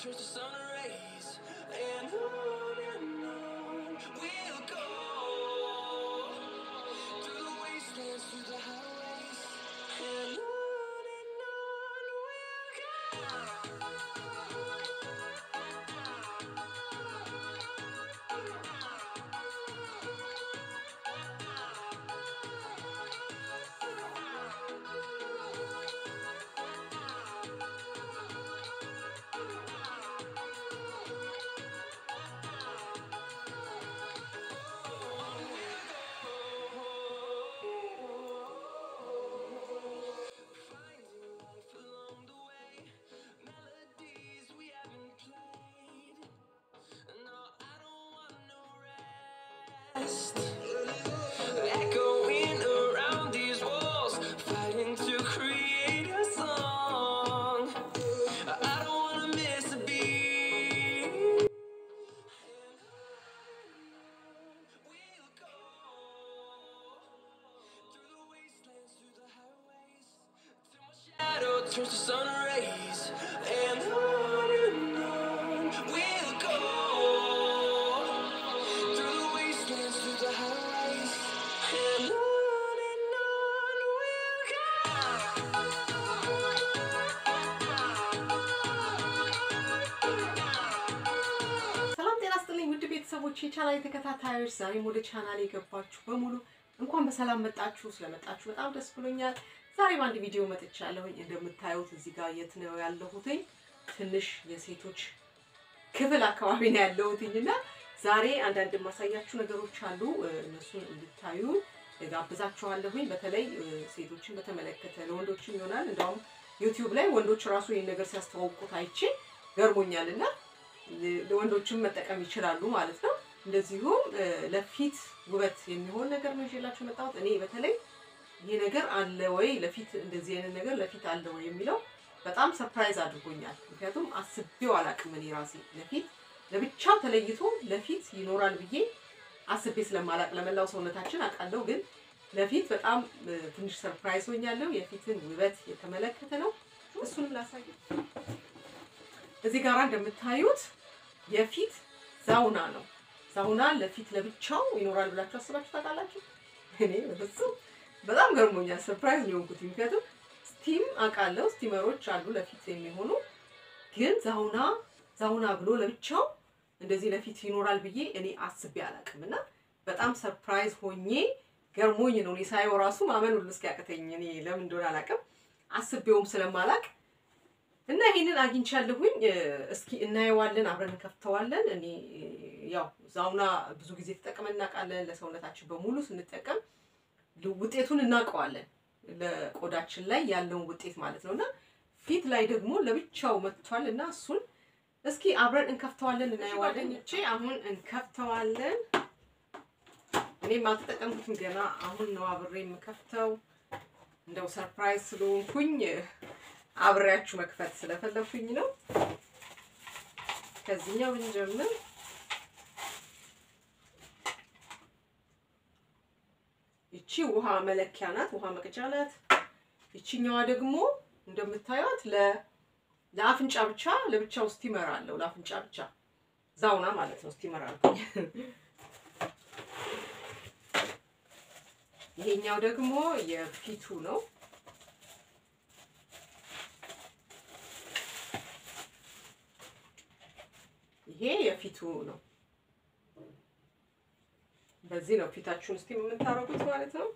turns to sun rays, and on and on we'll go through the wastelands, through the highways, and on and on we'll Finding life along the way, melodies we haven't played. No, I don't want no rest. Echoing around these walls, fighting to create a song. I don't wanna miss a beat. We'll go through the wastelands, through the highways, till my shadow turns to sun rays, and on and on we'll go through the wastelands, through the highways, and on and on we'll ሰላም ጤና ስጥልኝ ውድ ቤተሰቦች የቻናል ተከታታዮች፣ ዛሬም ወደ ቻናል የገባችሁ በሙሉ እንኳን በሰላም መጣችሁ። ስለመጣችሁ በጣም ደስ ብሎኛል። ዛሬ በአንድ ቪዲዮ መጥቻለሁኝ። እንደምታዩት እዚህ ጋር የት ነው ያለሁትኝ? ትንሽ የሴቶች ክፍል አካባቢ ነው ያለሁትኝ እና ዛሬ አንዳንድ የማሳያችሁ ነገሮች አሉ። እ፣ እነሱን እንድታዩ ጋብዛችኋለሁኝ። በተለይ እ፣ ሴቶችን በተመለከተ ለወንዶችም ይሆናል። እንዲያውም ዩቲዩብ ላይ ወንዶች ራሱ ይህን ነገር ሲያስተዋውቁት አይቼ ገርሞኛል እና ለወንዶችም መጠቀም ይችላሉ ማለት ነው። እንደዚሁም እ፣ ለፊት ውበት የሚሆን ነገር ነው ይዤላችሁ የመጣሁት። እኔ በተለይ ይህ ነገር አለ ወይ ለፊት እንደዚህ አይነት ነገር ለፊት አለ ወይ የሚለው በጣም ሰርፕራይዝ አድርጎኛል። ምክንያቱም አስቤው አላቅም እኔ ራሴ ለፊት ለብቻው ተለይቶ ለፊት ይኖራል ብዬ አስቤ ስለማላቅ ለመላው ሰውነታችን አውቃለሁ፣ ግን ለፊት በጣም እ፣ ትንሽ ሰርፕራይዝ ሆኛለሁ። የፊትን ውበት የተመለከተ ነው። እሱንም ላሳይ እዚህ ጋር እንደምታዩት የፊት ዛውና ነው። ዛውና ለፊት ለብቻው ይኖራል ብላችሁ አስባችሁ ታውቃላችሁ? እኔ በፍጹም በጣም ገርሞኛል። ሰርፕራይዝ ነው የሆንኩት። ምክንያቱም ስቲም አውቃለሁ፣ ስቲመሮች አሉ ለፊት የሚሆኑ ግን ዛውና ዛውና ብሎ ለብቻው እንደዚህ ለፊት ይኖራል ብዬ እኔ አስቤ አላውቅም እና በጣም ሰርፕራይዝ ሆኜ ገርሞኝ ነው እኔ ሳየው ራሱ ማመን ሁሉ እስኪያቅተኝ እኔ ለምን እንደሆነ አላውቅም አስቤውም ስለማላቅ እና ይሄንን አግኝቻለሁኝ። እ፣ እስኪ እናየዋለን፣ አብረን እንከፍተዋለን። እኔ እ፣ ያው ዛውና ብዙ ጊዜ ተጠቅመን እናውቃለን። ለሰውነታችን በሙሉ ስንጠቀም ል- ውጤቱን እናውቀዋለን፣ ለቆዳችን ላይ ያለውን ውጤት ማለት ነው። እና ፊት ላይ ደግሞ ለብቻው መጥቷል እና እሱን እስኪ አብረን እንከፍተዋለን፣ እናየዋለን። እቺ አሁን እንከፍተዋለን። እኔም አልተጠቀምኩትም ገና አሁን ነው አብሬ የምከፍተው። እንደው ሰርፕራይዝ ስለሆንኩኝ አብሬያችሁ መክፈት ስለፈለኩኝ ነው። ከዚህኛው ብንጀምር ይቺ ውሃ መለኪያ ናት፣ ውሃ መቅጃ ናት። ይቺኛዋ ደግሞ እንደምታዩት ለ ለአፍንጫ ብቻ ለብቻው ስቲመር አለው። ለአፍንጫ ብቻ ዛውና ማለት ነው። ስቲመር አልኩኝ። ይሄኛው ደግሞ የፊቱ ነው። ይሄ የፊቱ ነው። በዚህ ነው ፊታችሁን ስቲም የምታረጉት ማለት ነው።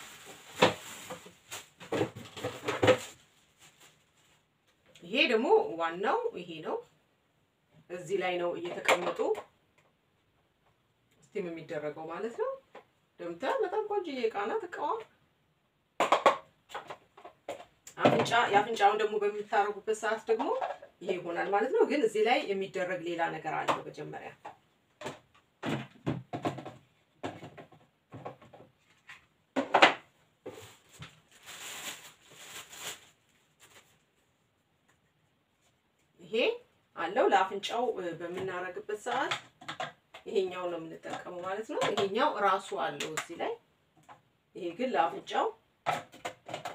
ይሄ ደግሞ ዋናው ይሄ ነው። እዚህ ላይ ነው እየተቀመጡ ስቲም የሚደረገው ማለት ነው። እንደምታዩት በጣም ቆንጆዬ እቃ ናት። እቃዋ አፍንጫ የአፍንጫውን ደግሞ በምታረጉበት ሰዓት ደግሞ ይሄ ይሆናል ማለት ነው። ግን እዚህ ላይ የሚደረግ ሌላ ነገር አለው መጀመሪያ ይሄ አለው ለአፍንጫው እ፣ በምናረግበት ሰዓት ይሄኛው ነው የምንጠቀመው ማለት ነው። ይሄኛው ራሱ አለው እዚህ ላይ። ይሄ ግን ለአፍንጫው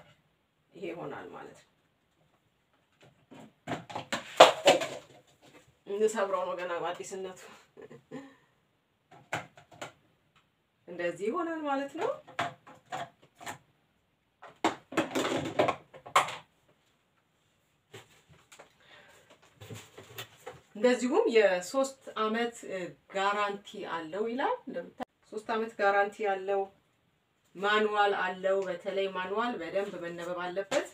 ይሄ ይሆናል ማለት ነው። እንሰብረው ነው ገና በአዲስነቱ። እንደዚህ ይሆናል ማለት ነው። እንደዚሁም የሶስት አመት ጋራንቲ አለው ይላል። እንደምታ ሶስት አመት ጋራንቲ አለው። ማኑዋል አለው። በተለይ ማኑዋል በደንብ መነበብ አለበት።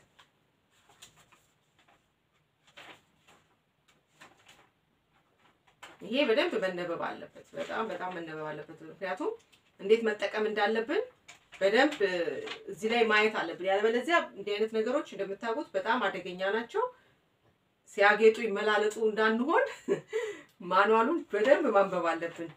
ይሄ በደንብ መነበብ አለበት። በጣም በጣም መነበብ አለበት። ምክንያቱም እንዴት መጠቀም እንዳለብን በደንብ እዚህ ላይ ማየት አለብን። ያለበለዚያ እንዲህ አይነት ነገሮች እንደምታውቁት በጣም አደገኛ ናቸው። ሲያጌጡ ይመላለጡ እንዳንሆን ማኑዋሉን በደንብ ማንበብ አለብን።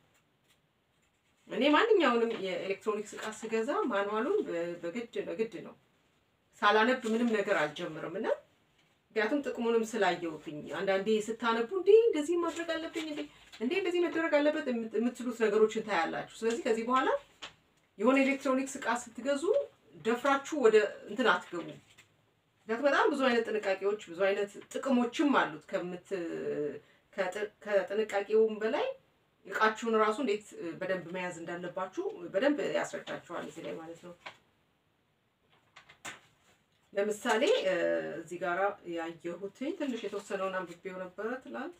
እኔ ማንኛውንም የኤሌክትሮኒክስ እቃ ስገዛ ማኑዋሉን በግድ በግድ ነው ሳላነብ ምንም ነገር አልጀምርም እና ምክንያቱም ጥቅሙንም ስላየሁትኝ አንዳንዴ ስታነቡ እንዴ እንደዚህ ማድረግ አለብኝ እንዴ እንዴ እንደዚህ መደረግ አለበት የምትሉት ነገሮችን ታያላችሁ። ስለዚህ ከዚህ በኋላ የሆነ ኤሌክትሮኒክስ እቃ ስትገዙ ደፍራችሁ ወደ እንትን አትገቡ። ምክንያቱም በጣም ብዙ አይነት ጥንቃቄዎች ብዙ አይነት ጥቅሞችም አሉት። ከምት ከጥንቃቄውም በላይ እቃችሁን እራሱ እንዴት በደንብ መያዝ እንዳለባችሁ በደንብ ያስረዳችኋል እዚህ ላይ ማለት ነው። ለምሳሌ እዚህ ጋራ ያየሁትኝ ትንሽ የተወሰነውን አንብቤው ነበረ ትላንት።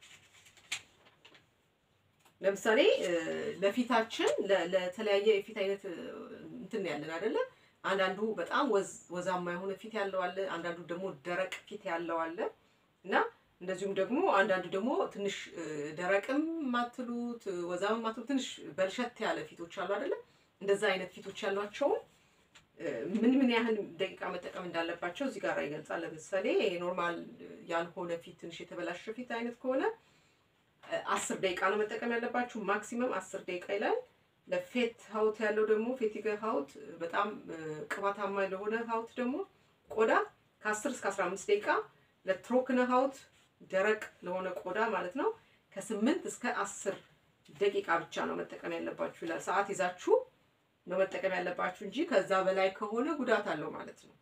ለምሳሌ ለፊታችን ለተለያየ የፊት አይነት እንትን ያለን አይደለ? አንዳንዱ በጣም ወዛማ የሆነ ፊት ያለው አለ፣ አንዳንዱ ደግሞ ደረቅ ፊት ያለው አለ እና እንደዚሁም ደግሞ አንዳንዱ ደግሞ ትንሽ ደረቅም ማትሉት ወዛም ማትሉት ትንሽ በልሸት ያለ ፊቶች አሉ አይደለ? እንደዛ አይነት ፊቶች ያሏቸውም ምን ምን ያህል ደቂቃ መጠቀም እንዳለባቸው እዚህ ጋር ይገልጻል። ለምሳሌ ኖርማል ያልሆነ ፊት ትንሽ የተበላሸ ፊት አይነት ከሆነ አስር ደቂቃ ነው መጠቀም ያለባችሁ፣ ማክሲመም አስር ደቂቃ ይላል። ለፌት ሀውት ያለው ደግሞ ፌቲገ ሀውት በጣም ቅባታማ ለሆነ ሀውት ደግሞ ቆዳ ከአስር እስከ አስራ አምስት ደቂቃ፣ ለትሮክነ ሀውት ደረቅ ለሆነ ቆዳ ማለት ነው ከስምንት እስከ አስር ደቂቃ ብቻ ነው መጠቀም ያለባችሁ ይላል። ሰዓት ይዛችሁ ነው መጠቀም ያለባችሁ እንጂ ከዛ በላይ ከሆነ ጉዳት አለው ማለት ነው።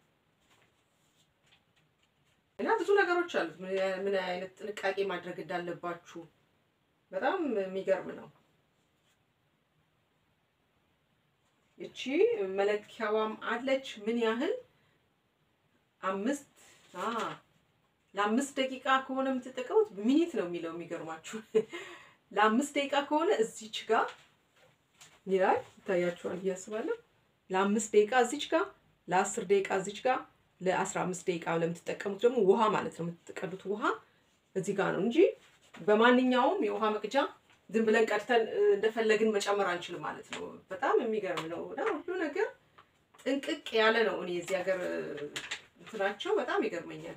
እና ብዙ ነገሮች አሉት ምን አይነት ጥንቃቄ ማድረግ እንዳለባችሁ በጣም የሚገርም ነው። እቺ መለኪያዋም አለች ምን ያህል አምስት ለአምስት ደቂቃ ከሆነ የምትጠቀሙት ሚኒት ነው የሚለው የሚገርማችሁ ለአምስት ደቂቃ ከሆነ እዚች ጋር ይላል ይታያችኋል ብዬ አስባለሁ። ለአምስት ደቂቃ እዚች ጋር፣ ለአስር ደቂቃ እዚች ጋር፣ ለአስራ አምስት ደቂቃ ለምትጠቀሙት ደግሞ ውሃ ማለት ነው የምትቀዱት ውሃ እዚህ ጋር ነው እንጂ በማንኛውም የውሃ መቅጃ ዝም ብለን ቀድተን እንደፈለግን መጨመር አንችልም ማለት ነው። በጣም የሚገርም ነው እና ሁሉ ነገር ጥንቅቅ ያለ ነው። እኔ የዚህ ሀገር እንትናቸው በጣም ይገርመኛል።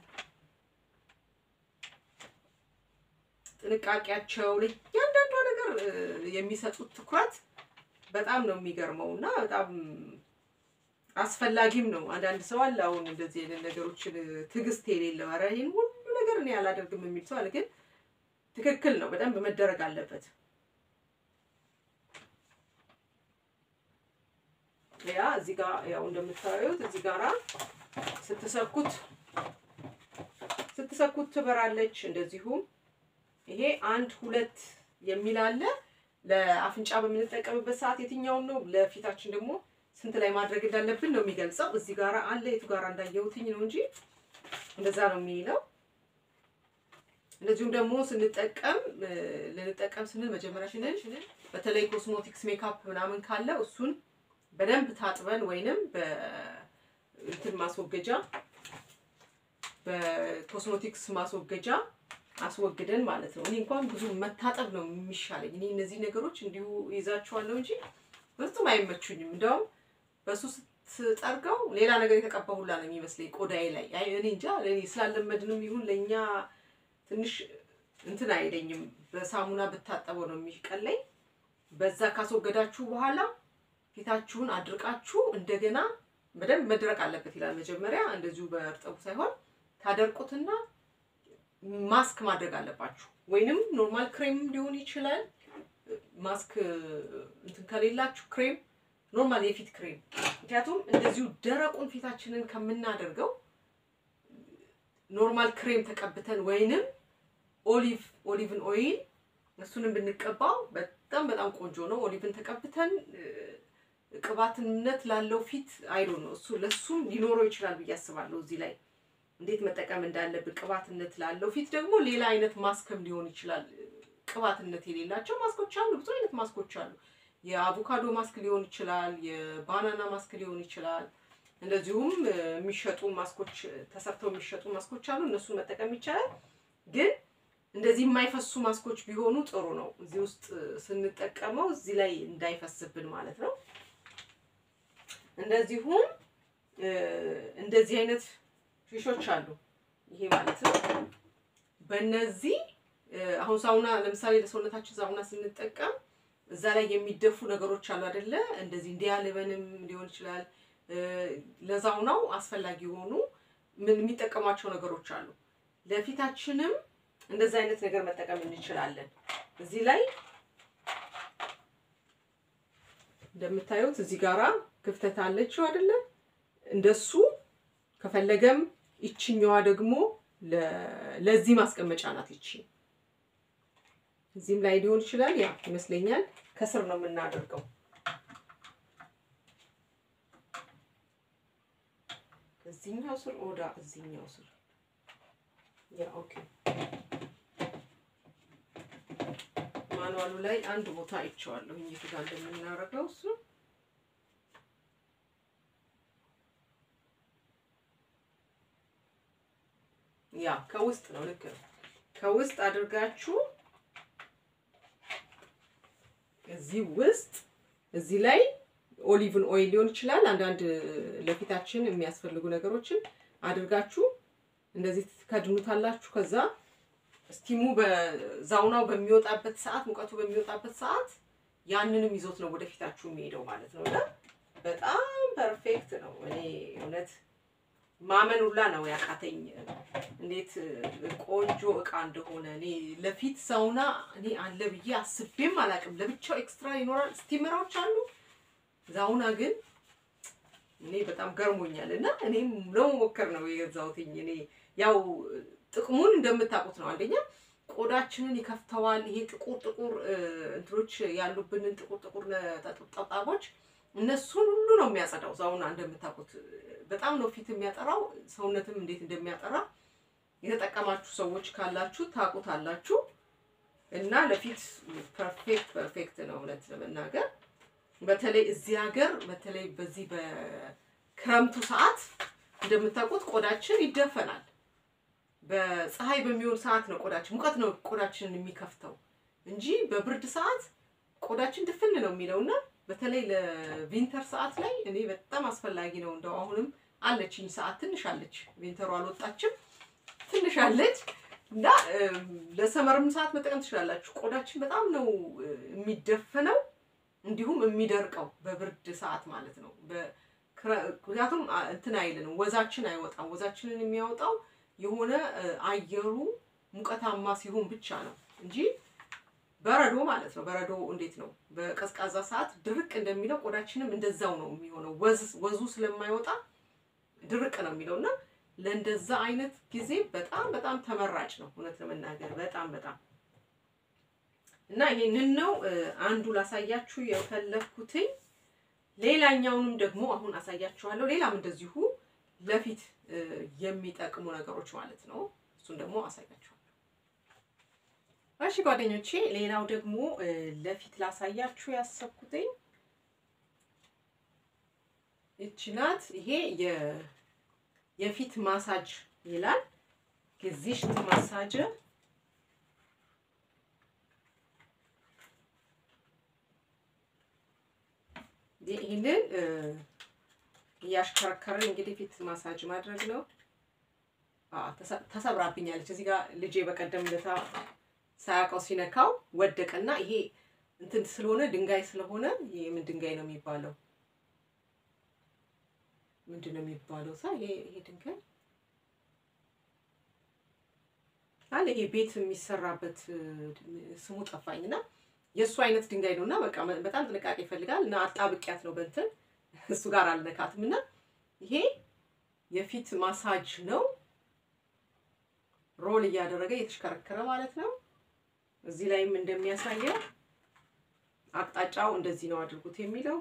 ጥንቃቄያቸው ለእያንዳንዷ ነገር የሚሰጡት ትኩረት በጣም ነው የሚገርመው እና በጣም አስፈላጊም ነው። አንዳንድ ሰው አለ አሁን እንደዚህ አይነት ነገሮችን ትዕግስት የሌለው ኧረ ይሄን ሁሉ ነገር እኔ አላደርግም የሚል ሰው አለ። ግን ትክክል ነው፣ በደንብ መደረግ አለበት። ያ እዚህ ጋር ያው እንደምታዩት እዚህ ጋራ ስትሰኩት ስትሰኩት ትበራለች። እንደዚሁም ይሄ አንድ ሁለት የሚል አለ። ለአፍንጫ በምንጠቀምበት ሰዓት የትኛውን ነው፣ ለፊታችን ደግሞ ስንት ላይ ማድረግ እንዳለብን ነው የሚገልጸው። እዚህ ጋራ አለ። የቱ ጋራ እንዳየሁትኝ ነው እንጂ እንደዛ ነው የሚለው። እንደዚሁም ደግሞ ስንጠቀም ልንጠቀም ስንል መጀመሪያችንን በተለይ ኮስሞቲክስ ሜካፕ ምናምን ካለ እሱን በደንብ ታጥበን ወይንም በእንትን ማስወገጃ በኮስሞቲክስ ማስወገጃ አስወግደን ማለት ነው። እኔ እንኳን ብዙ መታጠብ ነው የሚሻለኝ። እኔ እነዚህ ነገሮች እንዲሁ ይዛቸዋለሁ እንጂ በፍጹም አይመቹኝም። እንደውም በሱ ስትጠርገው ሌላ ነገር የተቀባ ሁላ ነው የሚመስለኝ ቆዳዬ ላይ። አይ እኔ እንጃ እኔ ስላለመድንም ይሁን ለእኛ ትንሽ እንትን አይለኝም። በሳሙና ብታጠበው ነው የሚቀለኝ። በዛ ካስወገዳችሁ በኋላ ፊታችሁን አድርቃችሁ እንደገና በደንብ መድረቅ አለበት ይላል። መጀመሪያ እንደዚሁ በእርጥቡ ሳይሆን ታደርቁትና ማስክ ማድረግ አለባችሁ። ወይንም ኖርማል ክሬም ሊሆን ይችላል። ማስክ እንትን ከሌላችሁ ክሬም፣ ኖርማል የፊት ክሬም። ምክንያቱም እንደዚሁ ደረቁን ፊታችንን ከምናደርገው ኖርማል ክሬም ተቀብተን ወይንም ኦሊቭ ኦሊቭን ኦይል እሱንም ብንቀባው በጣም በጣም ቆንጆ ነው። ኦሊቭን ተቀብተን እ፣ ቅባትነት ላለው ፊት አይዶ ነው እሱ ለሱም ሊኖረው ይችላል ብዬ አስባለሁ። እዚህ ላይ እንዴት መጠቀም እንዳለብን ቅባትነት ላለው ፊት ደግሞ ሌላ አይነት ማስክም ሊሆን ይችላል። ቅባትነት የሌላቸው ማስኮች አሉ፣ ብዙ አይነት ማስኮች አሉ። የአቮካዶ ማስክ ሊሆን ይችላል፣ የባናና ማስክ ሊሆን ይችላል። እንደዚሁም እ፣ የሚሸጡ ማስኮች ተሰርተው የሚሸጡ ማስኮች አሉ። እነሱን መጠቀም ይቻላል። ግን እንደዚህ የማይፈሱ ማስኮች ቢሆኑ ጥሩ ነው። እዚህ ውስጥ ስንጠቀመው እዚህ ላይ እንዳይፈስብን ማለት ነው። እንደዚሁም እ፣ እንደዚህ አይነት ፊሾች አሉ። ይሄ ማለት ነው በእነዚህ እ፣ አሁን ሳውና ለምሳሌ ለሰውነታችን ሳውና ስንጠቀም እዛ ላይ የሚደፉ ነገሮች አሉ አይደለ? እንደዚህ እንዲያልበንም ሊሆን ይችላል። እ፣ ለዛውናው አስፈላጊ የሆኑ ምን የሚጠቀሟቸው ነገሮች አሉ። ለፊታችንም እንደዚህ አይነት ነገር መጠቀም እንችላለን። እዚህ ላይ እንደምታዩት እዚህ ጋራ ክፍተት አለችው አይደለ? እንደሱ ከፈለገም ይችኛዋ ደግሞ ለ- ለዚህ ማስቀመጫ ናት። ይቺ እዚህም ላይ ሊሆን ይችላል። ያ ይመስለኛል ከስር ነው የምናደርገው። እዚህኛው ስር ኦዳ እዚህኛው ስር ያ ኦኬ። ማኑዋሉ ላይ አንድ ቦታ አይቼዋለሁ የቱ ጋር እንደምናደርገው እሱ ያ ከውስጥ ነው። ልክ ነው። ከውስጥ አድርጋችሁ እዚህ ውስጥ እዚህ ላይ ኦሊቭን ኦይል ሊሆን ይችላል። አንዳንድ ለፊታችን የሚያስፈልጉ ነገሮችን አድርጋችሁ እንደዚህ ትከድኑታላችሁ። ከዛ ስቲሙ በዛውናው በሚወጣበት ሰዓት ሙቀቱ በሚወጣበት ሰዓት ያንንም ይዞት ነው ወደፊታችሁ የሚሄደው ማለት ነው። እና በጣም ፐርፌክት ነው። እኔ እውነት ማመን ሁላ ነው ያቃተኝ እንዴት ቆንጆ እቃ እንደሆነ። እኔ ለፊት ሳውና እኔ አለ ብዬ አስቤም አላውቅም። ለብቻው ኤክስትራ ይኖራል። ስቲመራዎች አሉ። ዛውና ግን እኔ በጣም ገርሞኛል እና እኔም ለመሞከር ነው የገዛሁትኝ። እኔ ያው ጥቅሙን እንደምታውቁት ነው። አንደኛ ቆዳችንን ይከፍተዋል። ይሄ ጥቁር ጥቁር እንትኖች ያሉብንን ጥቁር ጥቁር ጠጣቦች እነሱን ሁሉ ነው የሚያጸዳው። ዛውና እንደምታውቁት በጣም ነው ፊት የሚያጠራው፣ ሰውነትም እንዴት እንደሚያጠራ የተጠቀማችሁ ሰዎች ካላችሁ ታውቁታላችሁ። እና ለፊት ፐርፌክት ፐርፌክት ነው እውነት ለመናገር በተለይ እዚህ ሀገር በተለይ በዚህ በክረምቱ ሰዓት እንደምታውቁት ቆዳችን ይደፈናል። በፀሐይ በሚሆን ሰዓት ነው ቆዳችን ሙቀት ነው ቆዳችንን የሚከፍተው እንጂ በብርድ ሰዓት ቆዳችን ድፍን ነው የሚለው እና በተለይ ለቪንተር ሰዓት ላይ እኔ በጣም አስፈላጊ ነው። እንደው አሁንም አለችኝ ሰዓት ትንሽ አለች፣ ቪንተሩ አልወጣችም፣ ትንሽ አለች እና ለሰመርም ሰዓት መጠቀም ትችላላችሁ። ቆዳችን በጣም ነው የሚደፈነው እንዲሁም የሚደርቀው በብርድ ሰዓት ማለት ነው። ምክንያቱም እንትን አይልንም፣ ወዛችን አይወጣም። ወዛችንን የሚያወጣው የሆነ አየሩ ሙቀታማ ሲሆን ብቻ ነው እንጂ በረዶ ማለት ነው። በረዶ እንዴት ነው በቀዝቃዛ ሰዓት ድርቅ እንደሚለው ቆዳችንም እንደዛው ነው የሚሆነው። ወዙ ስለማይወጣ ድርቅ ነው የሚለው እና ለእንደዛ አይነት ጊዜ በጣም በጣም ተመራጭ ነው እውነት ለመናገር በጣም በጣም እና ይሄንን ነው አንዱ ላሳያችሁ የፈለግኩትኝ። ሌላኛውንም ደግሞ አሁን አሳያችኋለሁ። ሌላም እንደዚሁ ለፊት የሚጠቅሙ ነገሮች ማለት ነው። እሱን ደግሞ አሳያችኋለሁ። እሺ ጓደኞቼ፣ ሌላው ደግሞ ለፊት ላሳያችሁ ያሰብኩትኝ ይቺ ናት። ይሄ የፊት ማሳጅ ይላል ጊዚሽት ማሳጅ ይህንን እያሽከረከርን እንግዲህ ፊት ማሳጅ ማድረግ ነው። ተሰብራብኛለች። እዚህ ጋር ልጄ በቀደም ለታ ሳያውቀው ሲነካው ወደቀና ይሄ እንትን ስለሆነ ድንጋይ ስለሆነ ይሄ ምን ድንጋይ ነው የሚባለው? ምንድን ነው የሚባለው? ሳ ይሄ ይሄ ድንጋይ አለ ይሄ ቤት የሚሰራበት ስሙ ጠፋኝና የእሱ አይነት ድንጋይ ነው እና በቃ በጣም ጥንቃቄ ይፈልጋል እና አጣብቂያት ነው በእንትን እሱ ጋር አልነካትም እና ይሄ የፊት ማሳጅ ነው። ሮል እያደረገ እየተሽከረከረ ማለት ነው። እዚህ ላይም እንደሚያሳየው አቅጣጫው እንደዚህ ነው አድርጉት የሚለው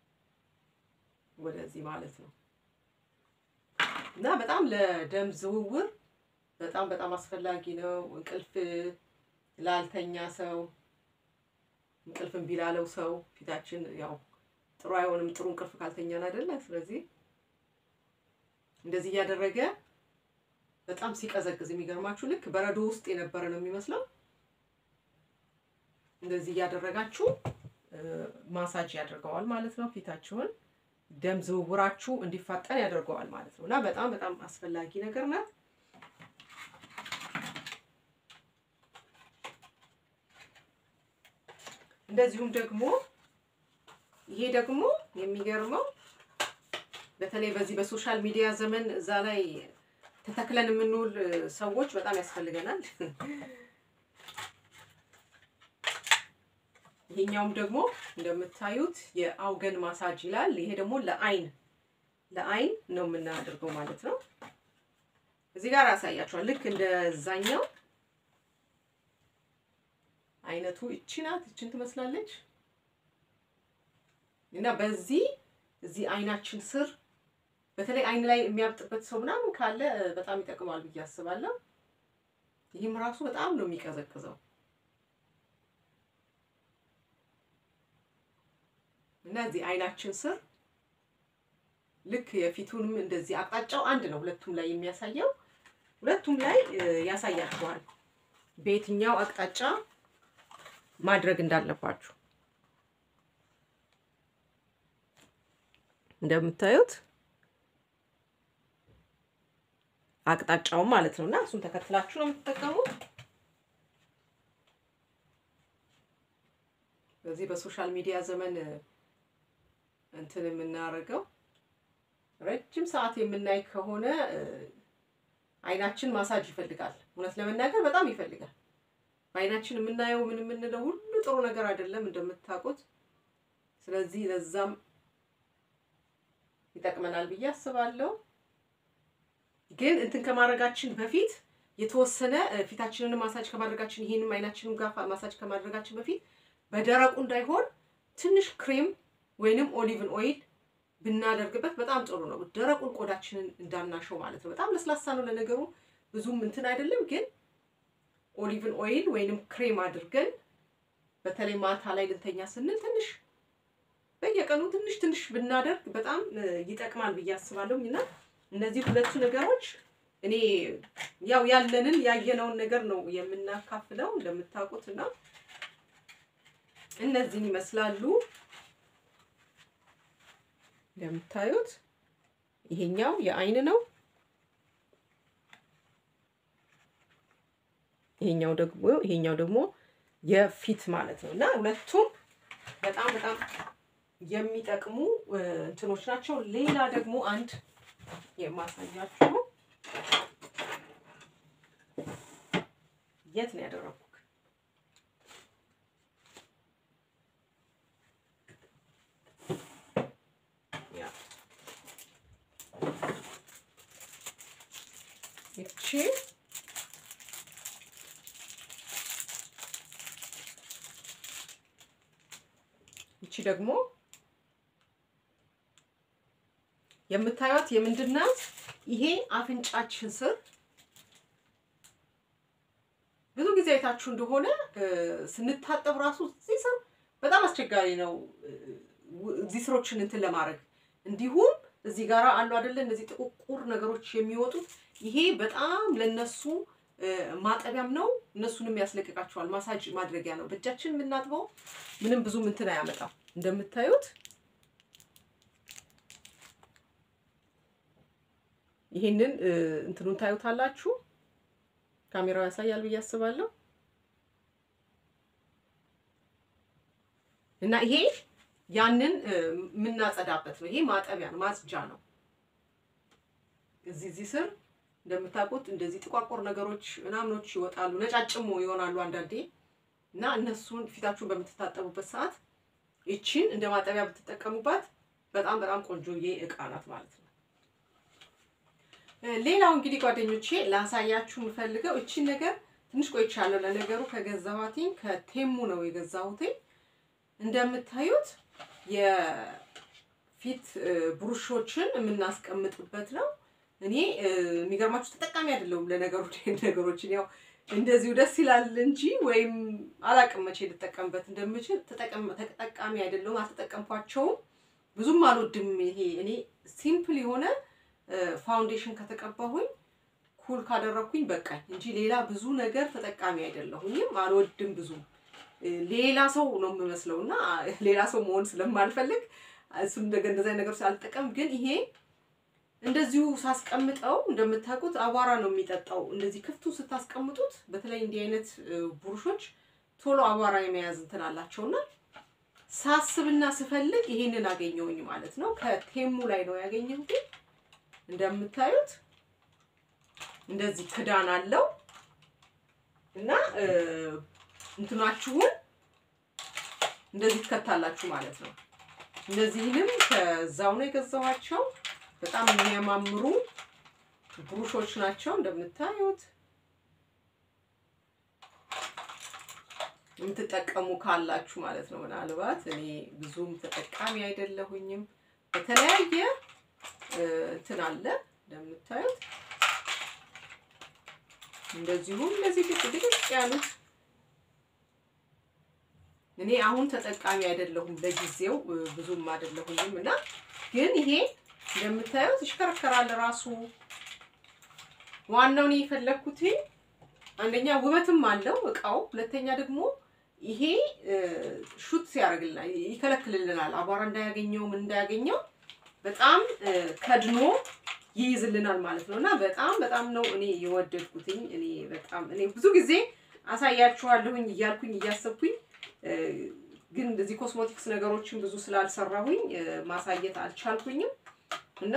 ወደዚህ ማለት ነው እና በጣም ለደም ዝውውር በጣም በጣም አስፈላጊ ነው። እንቅልፍ ላልተኛ ሰው እንቅልፍ እምቢ ላለው ሰው ፊታችን ያው ጥሩ አይሆንም፣ ጥሩ እንቅልፍ ካልተኛን አይደለ? ስለዚህ እንደዚህ እያደረገ በጣም ሲቀዘቅዝ የሚገርማችሁ ልክ በረዶ ውስጥ የነበረ ነው የሚመስለው። እንደዚህ እያደረጋችሁ ማሳጅ ያደርገዋል ማለት ነው። ፊታችሁን ደም ዝውውራችሁ እንዲፋጠን ያደርገዋል ማለት ነው እና በጣም በጣም አስፈላጊ ነገር ናት። እንደዚሁም ደግሞ ይሄ ደግሞ የሚገርመው በተለይ በዚህ በሶሻል ሚዲያ ዘመን እዛ ላይ ተተክለን የምንውል ሰዎች በጣም ያስፈልገናል። ይሄኛውም ደግሞ እንደምታዩት የአውገን ማሳጅ ይላል። ይሄ ደግሞ ለአይን ለአይን ነው የምናደርገው ማለት ነው። እዚህ ጋር ያሳያችኋል። ልክ እንደዛኛው አይነቱ እቺ ናት። እችን ትመስላለች እና በዚህ እዚህ አይናችን ስር በተለይ አይን ላይ የሚያብጥበት ሰው ምናምን ካለ በጣም ይጠቅማል ብዬ አስባለሁ። ይህም ራሱ በጣም ነው የሚቀዘቅዘው እና እዚህ አይናችን ስር ልክ የፊቱንም እንደዚህ አቅጣጫው አንድ ነው፣ ሁለቱም ላይ የሚያሳየው ሁለቱም ላይ ያሳያችኋል በየትኛው አቅጣጫ ማድረግ እንዳለባችሁ እንደምታዩት አቅጣጫውን ማለት ነው እና እሱን ተከትላችሁ ነው የምትጠቀሙት። በዚህ በሶሻል ሚዲያ ዘመን እንትን የምናደርገው ረጅም ሰዓት የምናይ ከሆነ አይናችን ማሳጅ ይፈልጋል። እውነት ለመናገር በጣም ይፈልጋል። በአይናችን የምናየው ምን የምንለው ሁሉ ጥሩ ነገር አይደለም እንደምታውቁት። ስለዚህ ለዛም ይጠቅመናል ብዬ አስባለሁ። ግን እንትን ከማድረጋችን በፊት የተወሰነ ፊታችንን ማሳጅ ከማድረጋችን ይሄንም አይናችንን ጋር ማሳጅ ከማድረጋችን በፊት በደረቁ እንዳይሆን ትንሽ ክሬም ወይንም ኦሊቭን ኦይል ብናደርግበት በጣም ጥሩ ነው። ደረቁን ቆዳችንን እንዳናሸው ማለት ነው። በጣም ለስላሳ ነው ለነገሩ ብዙም እንትን አይደለም። ግን ኦሊቭን ኦይል ወይንም ክሬም አድርገን በተለይ ማታ ላይ ልንተኛ ስንል ትንሽ በየቀኑ ትንሽ ትንሽ ብናደርግ በጣም ይጠቅማል ብዬ አስባለሁ እና እነዚህ ሁለቱ ነገሮች እኔ ያው ያለንን ያየነውን ነገር ነው የምናካፍለው እንደምታውቁት እና እነዚህን ይመስላሉ። እንደምታዩት ይሄኛው የአይን ነው። ይሄኛው ደግሞ ይሄኛው ደግሞ የፊት ማለት ነው እና ሁለቱም በጣም በጣም የሚጠቅሙ እንትኖች ናቸው። ሌላ ደግሞ አንድ የማሳያችሁ የት ነው ያደረኩት? ይቺ ይቺ ደግሞ የምታዩት የምንድን ናት? ይሄ አፍንጫችን ስር ብዙ ጊዜ አይታችሁ እንደሆነ ስንታጠብ ራሱ እዚህ ስር በጣም አስቸጋሪ ነው። እዚህ ስሮችን እንትን ለማድረግ እንዲሁም እዚህ ጋር አሉ አይደለ? እነዚህ ጥቁቁር ነገሮች የሚወጡት ይሄ በጣም ለነሱ ማጠቢያም ነው፣ እነሱንም ያስለቅቃቸዋል። ማሳጅ ማድረጊያ ነው። በእጃችን የምናጥበው ምንም ብዙም እንትን አያመጣም። እንደምታዩት ይሄንን እንትኑን ታዩታላችሁ። ካሜራው ያሳያል ብዬ አስባለሁ። እና ይሄ ያንን የምናጸዳበት ነው። ይሄ ማጠቢያ ነው፣ ማጽጃ ነው። እዚህ እዚህ ስር እንደምታውቁት እንደዚህ ጥቋቁር ነገሮች ምናምኖች ይወጣሉ፣ ነጫጭሞ ይሆናሉ አንዳንዴ እና እነሱን ፊታችሁን በምትታጠቡበት ሰዓት ይቺን እንደ ማጠቢያ ብትጠቀሙባት በጣም በጣም ቆንጆዬ እቃ ናት ማለት ነው። ሌላው እንግዲህ ጓደኞቼ ላሳያችሁ የምፈልገው እቺን ነገር ትንሽ ቆይቻለሁ። ለነገሩ ከገዛኋትኝ ከቴሙ ነው የገዛሁትኝ። እንደምታዩት የፊት ብሩሾችን የምናስቀምጥበት ነው። እኔ የሚገርማችሁ ተጠቃሚ አይደለሁም ለነገሩ ነገሮችን ያው እንደዚሁ ደስ ይላል እንጂ ወይም አላቅም መቼ ልጠቀምበት እንደምችል ተጠቃሚ አይደለሁም። አልተጠቀምኳቸውም፣ ብዙም አልወድም። ይሄ እኔ ሲምፕል የሆነ ፋውንዴሽን ከተቀባሁኝ ኩል ካደረግኩኝ በቃኝ እንጂ ሌላ ብዙ ነገር ተጠቃሚ አይደለሁኝም። አልወድም ብዙ ሌላ ሰው ነው የምመስለው እና ሌላ ሰው መሆን ስለማልፈልግ እሱን እንደዚህ ነገር ስላልጠቀም ግን ይሄ እንደዚሁ ሳስቀምጠው እንደምታውቁት አቧራ ነው የሚጠጣው። እንደዚህ ክፍቱ ስታስቀምጡት በተለይ እንዲህ አይነት ብሩሾች ቶሎ አቧራ የመያዝ እንትን አላቸውና ሳስብና ስፈልግ ይሄንን አገኘውኝ ማለት ነው። ከቴሙ ላይ ነው ያገኘሁት። እንደምታዩት እንደዚህ ክዳን አለው እና እንትናችሁን እንደዚህ ትከታላችሁ ማለት ነው። እነዚህንም ከዛው ነው የገዛኋቸው። በጣም የሚያማምሩ ብሩሾች ናቸው እንደምታዩት። የምትጠቀሙ ካላችሁ ማለት ነው። ምናልባት እኔ ብዙም ተጠቃሚ አይደለሁኝም። በተለያየ እንትን አለ እንደምታዩት እንደዚሁም እነዚህ ድቅ ድቅ ያሉት እኔ አሁን ተጠቃሚ አይደለሁም ለጊዜው ብዙም አይደለሁኝም እና ግን ይሄ እንደምታዩት ይሽከረከራል ራሱ። ዋናው እኔ የፈለግኩት አንደኛ ውበትም አለው እቃው፣ ሁለተኛ ደግሞ ይሄ ሹት ሲያደርግልናል ይከለክልልናል፣ አቧራ እንዳያገኘው ምን እንዳያገኘው በጣም ከድኖ ይይዝልናል ማለት ነው እና በጣም በጣም ነው እኔ የወደድኩትኝ። እኔ በጣም እኔ ብዙ ጊዜ አሳያችኋለሁኝ እያልኩኝ እያሰብኩኝ ግን እንደዚህ ኮስሞቲክስ ነገሮችን ብዙ ስላልሰራሁኝ ማሳየት አልቻልኩኝም እና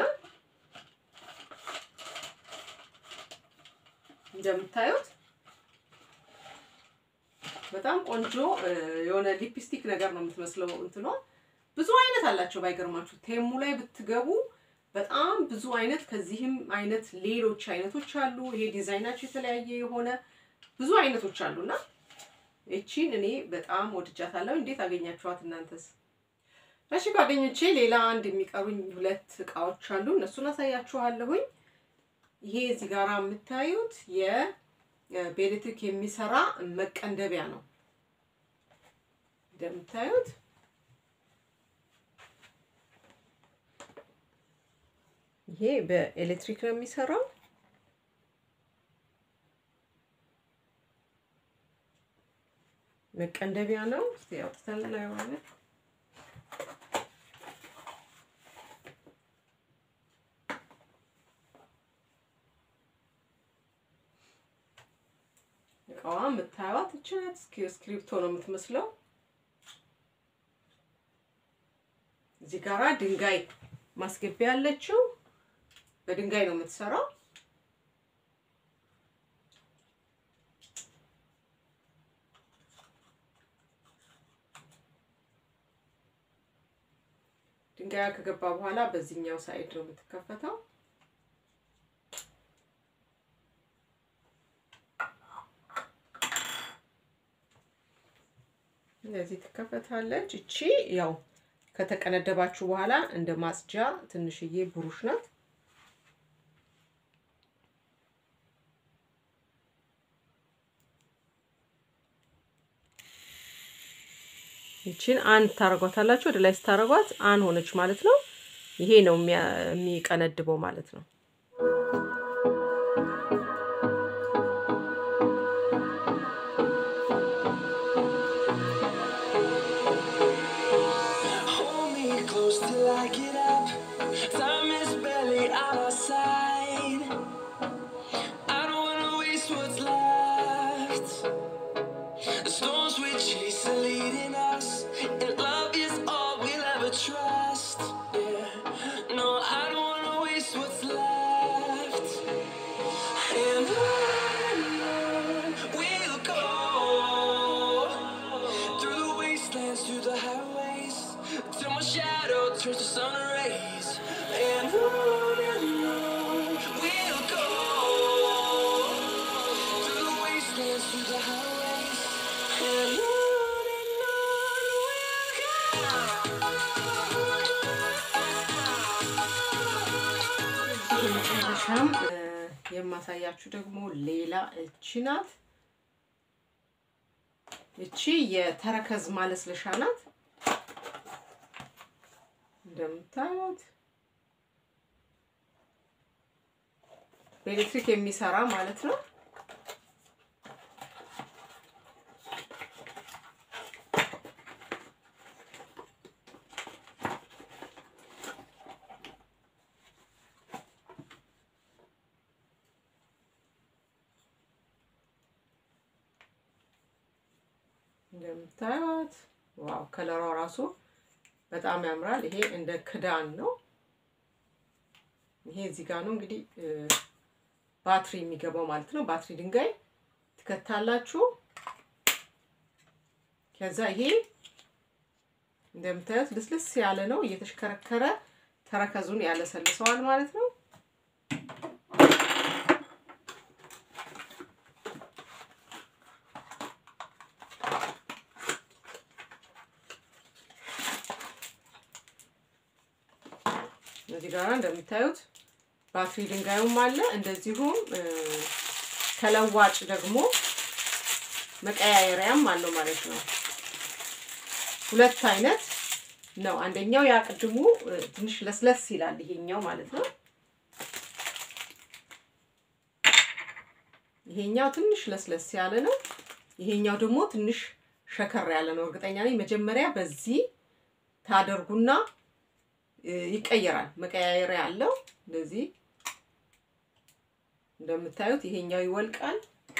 እንደምታዩት በጣም ቆንጆ የሆነ ሊፕስቲክ ነገር ነው የምትመስለው። እንትኗ ብዙ አይነት አላቸው። ባይገርማችሁ ቴሙ ላይ ብትገቡ በጣም ብዙ አይነት ከዚህም አይነት ሌሎች አይነቶች አሉ። ይሄ ዲዛይናቸው የተለያየ የሆነ ብዙ አይነቶች አሉና እቺን እኔ በጣም ወድጃታለሁ። እንዴት አገኛችኋት እናንተስ? እሺ ጓደኞቼ፣ ሌላ አንድ የሚቀሩኝ ሁለት እቃዎች አሉ። እነሱን አሳያችኋለሁኝ። ይሄ እዚህ ጋር የምታዩት የቤሌትሪክ የሚሰራ መቀንደቢያ ነው። እንደምታዩት ይሄ በኤሌክትሪክ ነው የሚሰራው። መቀንደቢያ ነው። እስቲ አውጥተን እናየዋለን። እቃዋ የምታዩት እች ናት። እስክሪብቶ ነው የምትመስለው። እዚህ ጋራ ድንጋይ ማስገቢያ ያለችው በድንጋይ ነው የምትሰራው። ድንጋያ ከገባ በኋላ በዚህኛው ሳይድ ነው የምትከፈተው። እንደዚህ ትከፈታለች። እቺ ያው ከተቀነደባችሁ በኋላ እንደ ማጽጃ ትንሽዬ ብሩሽ ናት። ይቺን አን ታረጓታላችሁ። ወደ ላይ ስታረጓት አን ሆነች ማለት ነው። ይሄ ነው የሚቀነድበው ማለት ነው። Hold me close till I get up. Time is barely on our side. I don't wanna waste what's left. The storms we chase are leading us, and love is all we'll ever trust. Yeah, no, I don't wanna waste what's left. And on we'll go through the wastelands, through the highways, till my shadow turns to sun rays. And on and on we'll በመጨረሻም የማሳያችሁ ደግሞ ሌላ እቺ ናት። እቺ የተረከዝ ማለስለሻ ናት። እንደምታዩት በኤሌክትሪክ የሚሰራ ማለት ነው። እንደምታዩት ዋው ከለሯ ራሱ በጣም ያምራል። ይሄ እንደ ክዳን ነው። ይሄ እዚህ ጋር ነው እንግዲህ ባትሪ የሚገባው ማለት ነው። ባትሪ ድንጋይ ትከታላችሁ። ከዛ ይሄ እንደምታዩት ልስልስ ያለ ነው። እየተሽከረከረ ተረከዙን ያለሰልሰዋል ማለት ነው። እዚህ ጋር እንደምታዩት ባትሪ ድንጋዩም አለ። እንደዚሁም ተለዋጭ ደግሞ መቀያየሪያም አለው ማለት ነው። ሁለት አይነት ነው። አንደኛው ያ ቅድሙ ትንሽ ለስለስ ይላል፣ ይሄኛው ማለት ነው። ይሄኛው ትንሽ ለስለስ ያለ ነው። ይሄኛው ደግሞ ትንሽ ሸከር ያለ ነው። እርግጠኛ ነኝ መጀመሪያ በዚህ ታደርጉና ይቀየራል። መቀያየሪያ አለው። እንደዚህ እንደምታዩት ይሄኛው ይወልቃል።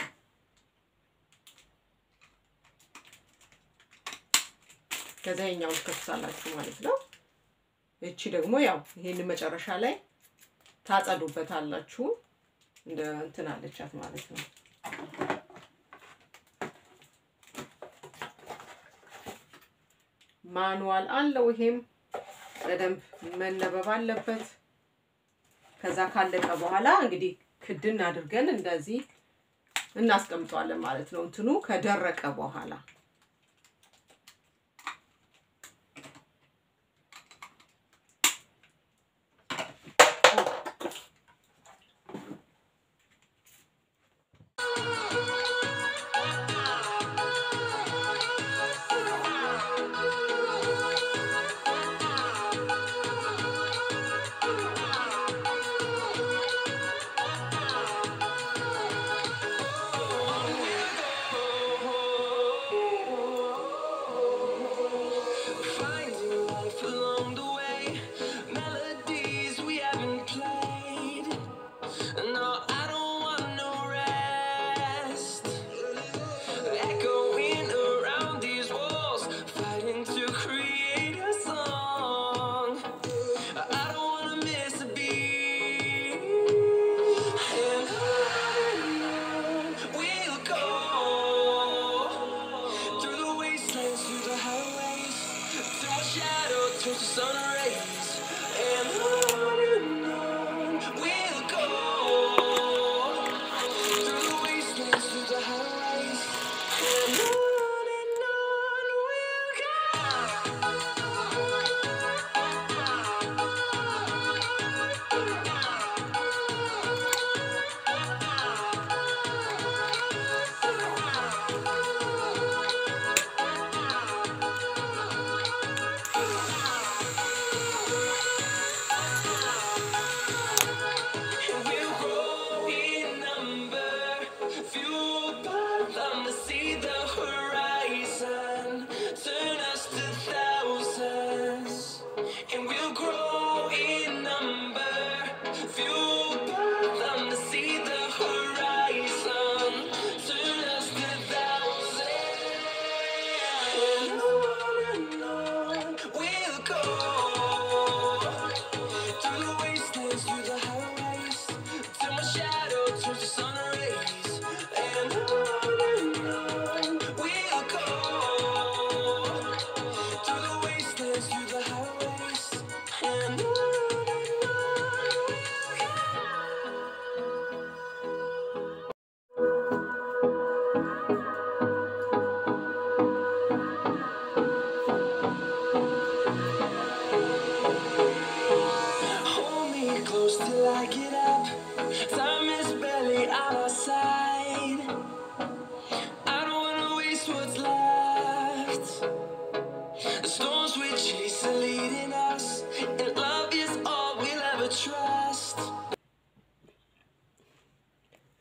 ከዛ ይሄኛውን ትከፍታላችሁ ማለት ነው። እቺ ደግሞ ያው ይሄን መጨረሻ ላይ ታጸዱበታላችሁ። እንደ እንትን አለቻት ማለት ነው። ማኑዋል አለው ይሄም በደንብ መነበብ አለበት። ከዛ ካለቀ በኋላ እንግዲህ ክድን አድርገን እንደዚህ እናስቀምጠዋለን ማለት ነው። እንትኑ ከደረቀ በኋላ Finding life along the way, melodies we haven't played. No, I don't want no rest. Echoing around these walls, fighting to create a song. I don't wanna miss a beat. And on we'll go through the wastelands, through the highways, till my shadow turns to sun rays. And on and on we'll go through the wastelands, through the highways, and on and on we'll go. We'll grow in number, fueled by them to see the horizon, turn us to thousands. And we'll grow in number, fueled by them to see the horizon, turn us to thousands. And on and on we'll go. Through the wastelands, through the highways, till my shadow turns to sun rays. And on and on we'll go. Through the wastelands, through the highways, and on and on we'll go. Hold me close till I get up.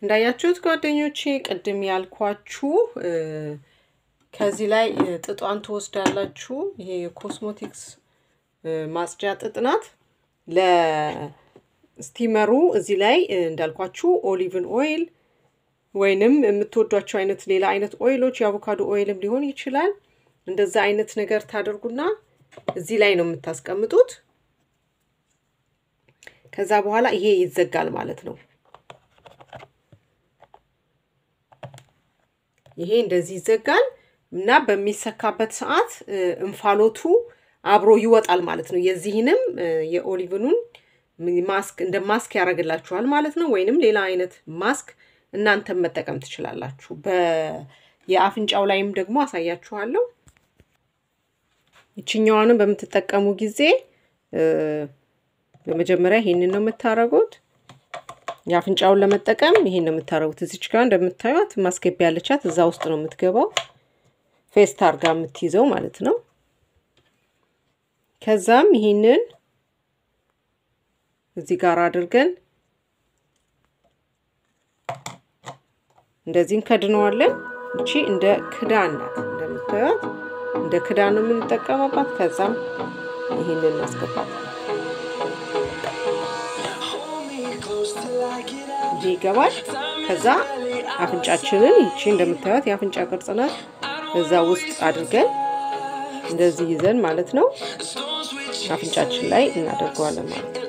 እንዳያችሁት ጓደኞቼ ቅድም ያልኳችሁ ከዚህ ላይ ጥጧን ትወስዳላችሁ። ይሄ የኮስሞቲክስ ማጽጃ ጥጥ ናት። ለስቲመሩ እዚህ ላይ እንዳልኳችሁ ኦሊቭን ኦይል ወይንም የምትወዷቸው አይነት ሌላ አይነት ኦይሎች የአቮካዶ ኦይልም ሊሆን ይችላል። እንደዛ አይነት ነገር ታደርጉና እዚህ ላይ ነው የምታስቀምጡት። ከዛ በኋላ ይሄ ይዘጋል ማለት ነው። ይሄ እንደዚህ ይዘጋል እና በሚሰካበት ሰዓት እንፋሎቱ አብሮ ይወጣል ማለት ነው። የዚህንም የኦሊቭኑን ማስክ እንደ ማስክ ያደርግላችኋል ማለት ነው። ወይንም ሌላ አይነት ማስክ እናንተም መጠቀም ትችላላችሁ። የአፍንጫው ላይም ደግሞ አሳያችኋለሁ። ይችኛዋንም በምትጠቀሙ ጊዜ በመጀመሪያ ይሄንን ነው የምታደርጉት። የአፍንጫውን ለመጠቀም ይሄን ነው የምታደርጉት። እዚች ጋር እንደምታዩት ማስገቢያ ያለቻት እዛ ውስጥ ነው የምትገባው። ፌስት አርጋ የምትይዘው ማለት ነው። ከዛም ይሄንን እዚህ ጋር አድርገን እንደዚህ እንከድነዋለን። እቺ እንደ ክዳን ናት እንደምታዩት፣ እንደ ክዳን ነው የምንጠቀመባት። ከዛም ይሄንን ማስገባት ይሄ ይገባል። ከዛ አፍንጫችንን ይቺ እንደምታዩት የአፍንጫ ቅርጽ ናት። እዛ ውስጥ አድርገን እንደዚህ ይዘን ማለት ነው አፍንጫችን ላይ እናደርገዋለን ማለት ነው።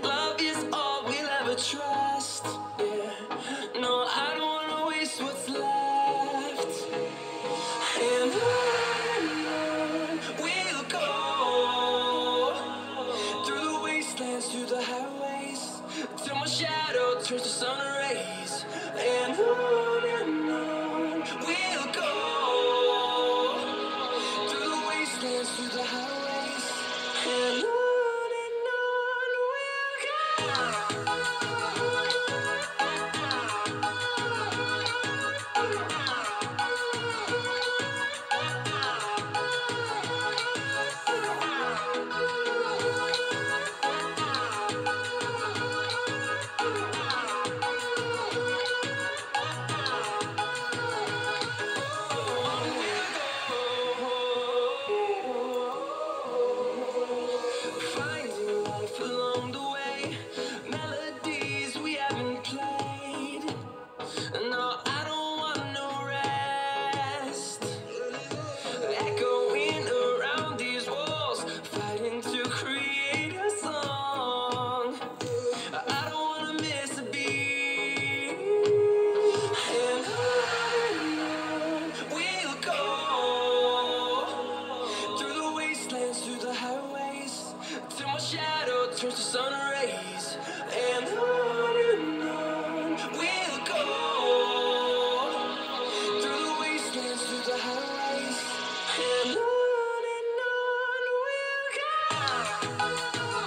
Turns to sun rays and on and on we'll go through the wastelands, through the highways, and on and on we'll go. Finding life along the way, melodies we haven't played. No, I don't want no rest. Echoing around these walls, fighting to create a song. I don't wanna miss a beat. And on we'll go through the wastelands, through the highways, till my shadow turns to sun rays. And on and on we'll go through the wastelands, through the highways, and on and on we'll go.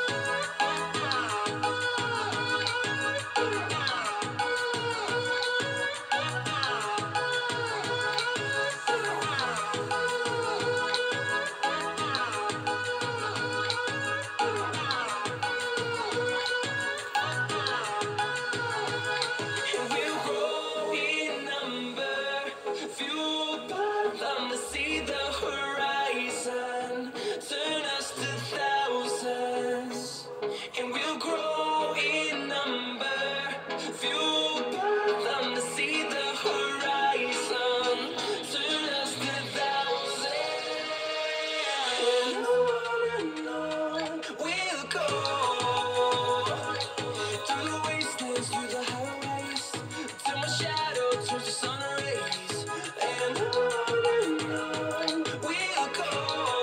And we'll grow in number, fueled by them to see the horizon, turn us to thousands. And we'll grow in number, fueled by them to see the horizon, turn us to thousands. And on and on we'll go. Through the wastelands, through the highways, till my shadow turns to sun rays. And on and on we'll go.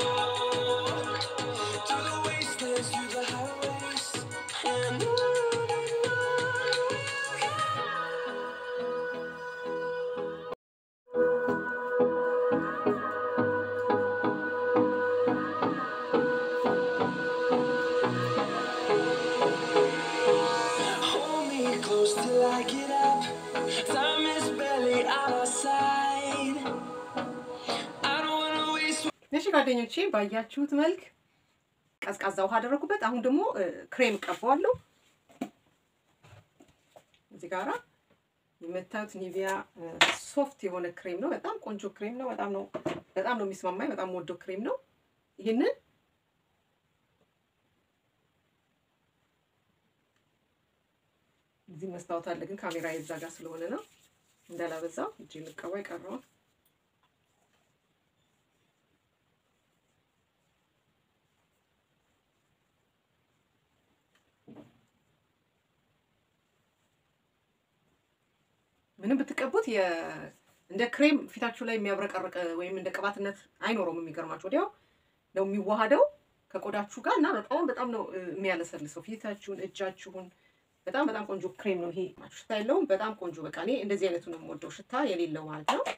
Through the wastelands, through the highways, and on and on we'll go. Hold me close till I get up. Time is barely on our side. I don't wanna waste እሺ ጓደኞቼ ባያችሁት መልክ ቀዝቃዛ ውሃ አደረኩበት። አሁን ደግሞ እ፣ ክሬም ቀባዋለሁ እዚህ ጋራ የምታዩት ኒቪያ ሶፍት የሆነ ክሬም ነው። በጣም ቆንጆ ክሬም ነው። በጣም ነው በጣም ነው የሚስማማኝ። በጣም ወዶ ክሬም ነው። ይህንን እዚህ መስታወት አለ፣ ግን ካሜራ የዛ ጋር ስለሆነ ነው እንዳላበዛው እጅ ልቀባ የቀረውን ምንም ብትቀቡት እንደ ክሬም ፊታችሁ ላይ የሚያብረቀርቅ ወይም እንደ ቅባትነት አይኖረውም። የሚገርማችሁ ወዲያው ነው የሚዋሃደው ከቆዳችሁ ጋር እና በጣም በጣም ነው የሚያለሰልሰው ፊታችሁን፣ እጃችሁን። በጣም በጣም ቆንጆ ክሬም ነው ይሄ። ሽታ የለውም። በጣም ቆንጆ በቃ እኔ እንደዚህ አይነቱ ነው የምወደው፣ ሽታ የሌለው ማለት ነው።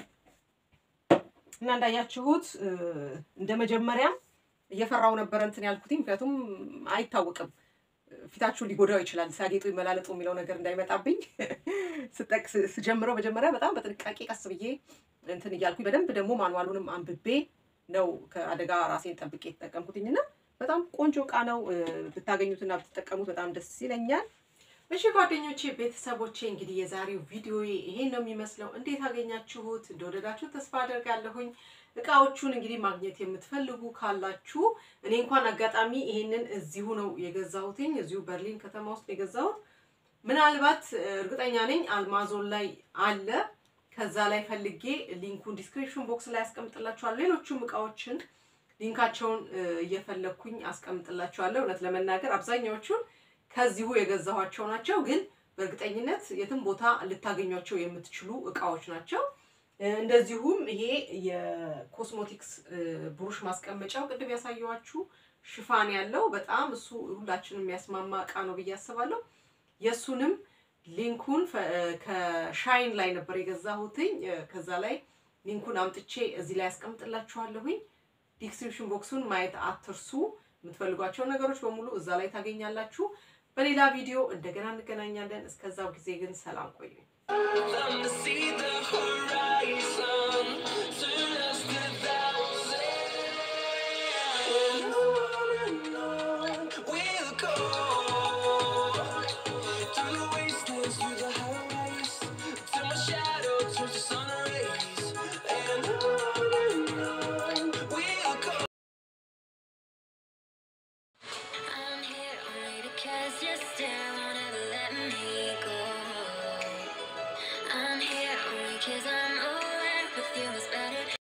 እና እንዳያችሁት እንደ መጀመሪያም እየፈራው ነበረ እንትን ያልኩትኝ፣ ምክንያቱም አይታወቅም ፊታችሁን ሊጎዳው ይችላል። ሲያጌጡ ይመላለጡ የሚለው ነገር እንዳይመጣብኝ ስጠቅ ስጀምረው መጀመሪያ በጣም በጥንቃቄ ቀስ ብዬ እንትን እያልኩኝ በደንብ ደግሞ ማንዋሉንም አንብቤ ነው ከአደጋ ራሴን ጠብቄ የተጠቀምኩትኝና በጣም ቆንጆ እቃ ነው። ብታገኙትና ብትጠቀሙት በጣም ደስ ይለኛል። እሺ ጓደኞቼ፣ ቤተሰቦቼ እንግዲህ የዛሬው ቪዲዮ ይሄን ነው የሚመስለው። እንዴት አገኛችሁት? እንደወደዳችሁ ተስፋ አደርጋለሁኝ። እቃዎቹን እንግዲህ ማግኘት የምትፈልጉ ካላችሁ እኔ እንኳን አጋጣሚ ይሄንን እዚሁ ነው የገዛሁትኝ፣ እዚሁ በርሊን ከተማ ውስጥ የገዛሁት። ምናልባት እርግጠኛ ነኝ አልማዞን ላይ አለ። ከዛ ላይ ፈልጌ ሊንኩን ዲስክሪፕሽን ቦክስ ላይ አስቀምጥላችኋለሁ። ሌሎቹም እቃዎችን ሊንካቸውን እየፈለግኩኝ አስቀምጥላችኋለሁ። እውነት ለመናገር አብዛኛዎቹን ከዚሁ የገዛኋቸው ናቸው፣ ግን በእርግጠኝነት የትም ቦታ ልታገኟቸው የምትችሉ እቃዎች ናቸው። እንደዚሁም ይሄ የኮስሞቲክስ ብሩሽ ማስቀመጫው ቅድም ያሳየኋችሁ ሽፋን ያለው በጣም እሱ ሁላችንም የሚያስማማ እቃ ነው ብዬ አስባለሁ። የእሱንም ሊንኩን ከሻይን ላይ ነበር የገዛሁትኝ። ከዛ ላይ ሊንኩን አምጥቼ እዚህ ላይ ያስቀምጥላችኋለሁኝ። ዲስክሪፕሽን ቦክሱን ማየት አትርሱ። የምትፈልጓቸው ነገሮች በሙሉ እዛ ላይ ታገኛላችሁ። በሌላ ቪዲዮ እንደገና እንገናኛለን። እስከዛው ጊዜ ግን ሰላም ቆዩ። Them to see the horizon.